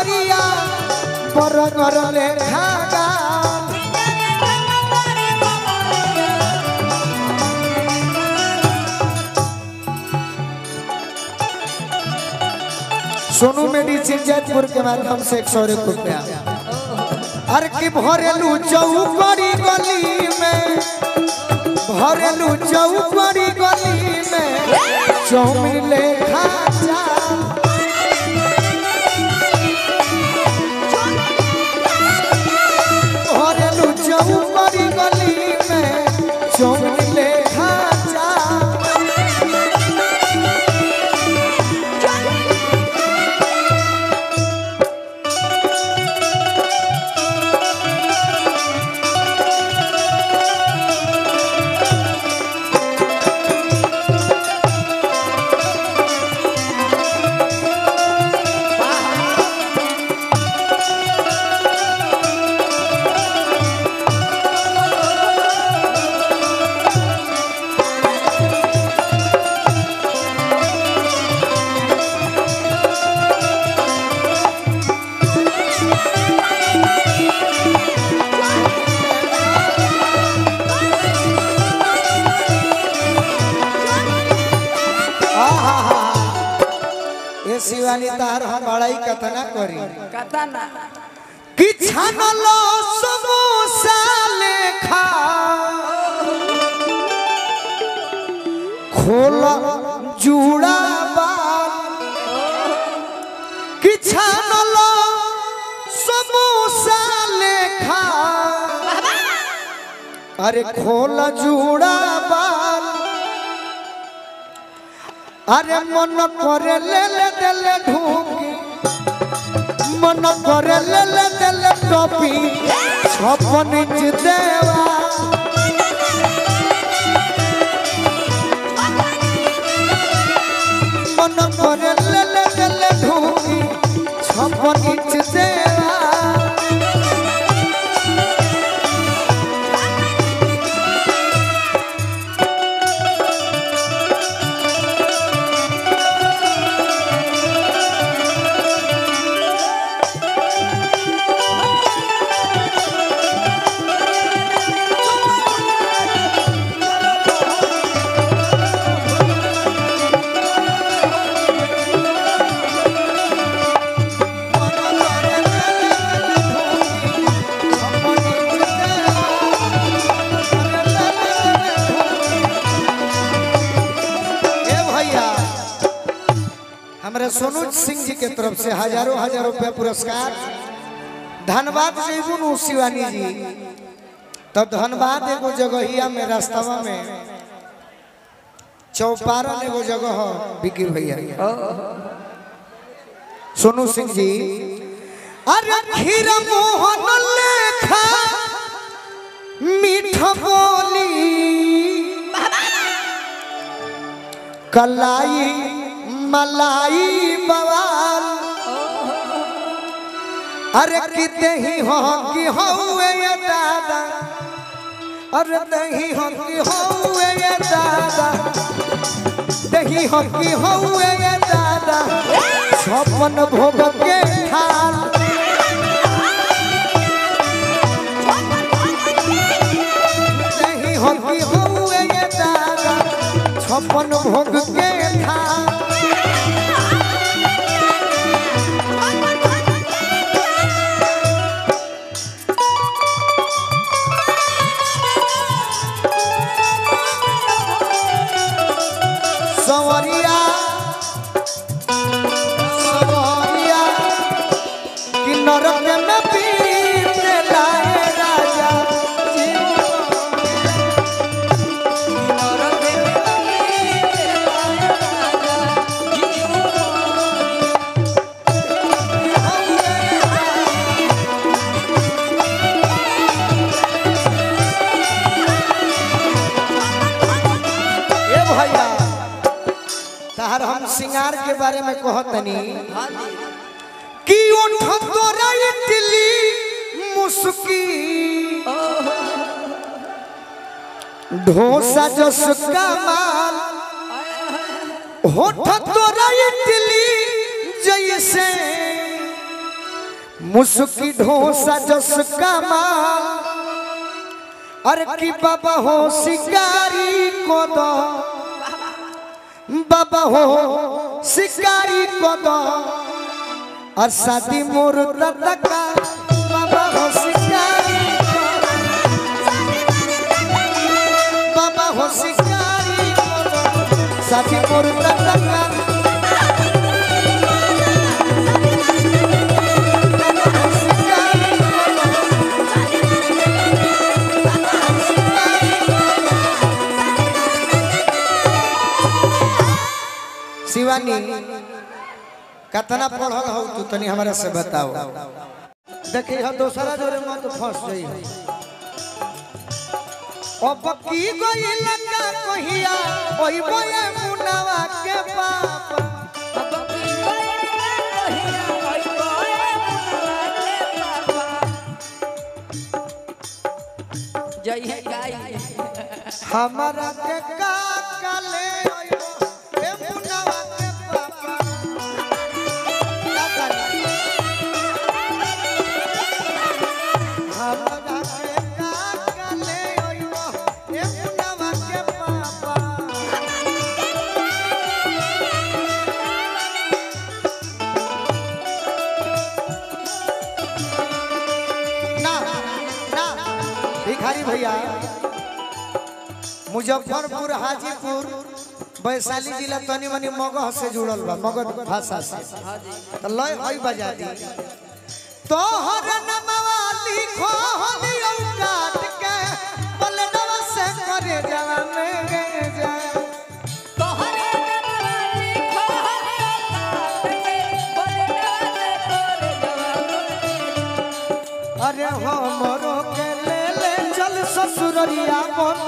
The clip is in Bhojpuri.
कमरिया बरगर लेखा गाल सोनू मेडिसिन जयपुर के माध्यम से एक सौ एक रुपया अरे की भरेलू चौकड़ी गली में भरेलू चौकड़ी गली में चौमिन लेखा जा भरेलू चौकड़ी गली में चौमिन लेखा जा ए शिवानी तार हम बड़ाई कतना करी कथा ना कि छानलो समोसा लेखा खोल जूड़ा बाल कि छानलो समोसा लेखा अरे खोल जूड़ा बाल अरे मन करे ले ले दे ले ढूंढी मन करे ले ले दे ले टोपी छप्पन इंच देवा मन करे ले ले दे ले ढूंढी छप्पन इंच देवा ए भैया हमारे सोनू सिंह जी के तरफ से हजारों हजार रुपया पुरस्कार धनबाद जैबुन शिवानी जी तो धनबाद एगो जगहिया में रास्तावा में चौपारण एगो जगह हो बिकी भैया सोनू सिंह जी अरे खीर मोहन लेखा मीठ बोली कलाई मलाई बवाल अरे किते ही हो कि होए ये दादा अरे नहीं हो कि होए ये दादा नहीं हो कि होए ये दादा छप्पन भोग के थाल नहीं हो कि होए ये दादा छप्पन भोग के थाल सवरिया सवरिया कि नरक में पीत लाए राजा ए भैया तहर हम सिंगार के बारे में कहतनी कि उठ तोरा इटली मुस्की ढोसा जस कमाल होठ तोरा इटली जैसे मुस्की ढोसा जस कमाल अरे की बाबा हो शिकारी को दो बाबा हो शिकारी को दो और शादी मोर दादा का बाबा हो शिकारी को दो। बाबा हो शिकारी को दो शादी मोर दादा का शिवानी कतना पढ़ल हो तू तनी हमरा से बताओ देखी हम दोसरा जोरे मत फंस जाई अब की गई लगा कहिया ओई बोए मुनावा के बाप अब की कहिया ओई बोए मुनवा के पापा जय है गाई हमरा के का काले ओई ए मुनावा के बाप का काले हमरा के का काले ओई ए मुनावा के बाप ना ना भिखारी भैया मुजफ्फरपुर हाजीपुर वैशाली जिला तनी मनी मगह से जुड़ल बा मगध भाषा से तो लय हई बजा दी तोहर नमवा लिखो हलियो काट के बलडवा से करे जवा में गे जा तोहरे नवाली खोहरे काट के बलडवा से तोरे जवान अरे हमरो के ले ले चल ससुररिया मन